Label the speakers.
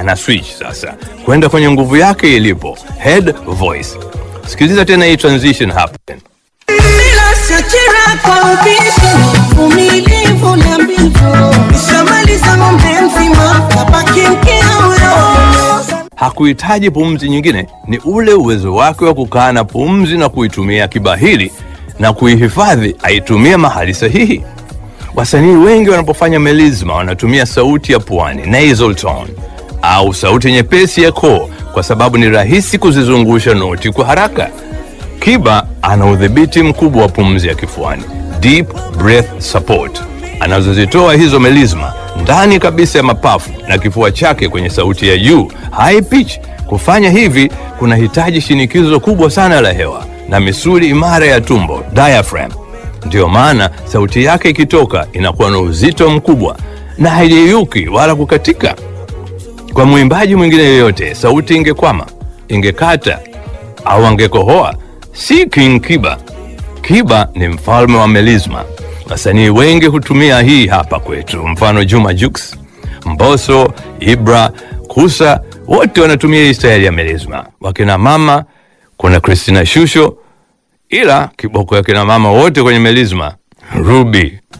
Speaker 1: ana switch sasa kwenda kwenye nguvu yake ilipo head voice. Sikiliza tena hii transition hapa.
Speaker 2: Bila shakira kwa ubishi, uvumilivu na mbivu. Nishamaliza ng'ombe mzima, kabaki mkia huyo.
Speaker 1: Hakuhitaji pumzi nyingine, ni ule uwezo wake wa kukaa na pumzi na kuitumia kibahili na kuihifadhi, aitumie mahali sahihi. Wasanii wengi wanapofanya melisma wanatumia sauti ya puani nasal tone au sauti nyepesi ya koo, kwa sababu ni rahisi kuzizungusha noti kwa haraka. Kiba ana udhibiti mkubwa wa pumzi ya kifuani, deep breath support, anazozitoa hizo melisma ndani kabisa ya mapafu na kifua chake kwenye sauti ya juu high pitch. Kufanya hivi kunahitaji shinikizo kubwa sana la hewa na misuli imara ya tumbo diaphragm. Ndiyo maana sauti yake ikitoka inakuwa na uzito mkubwa na haiyeyuki wala kukatika. Kwa mwimbaji mwingine yoyote, sauti ingekwama, ingekata au angekohoa, si King Kiba. Kiba ni mfalme wa melisma. Wasanii wengi hutumia hii hapa kwetu, mfano Juma Jux, Mbosso, Ibra, Kusa, wote wanatumia hii staili ya melisma. Wakina mama kuna Christina Shusho, ila kiboko ya kina mama wote kwenye melisma Ruby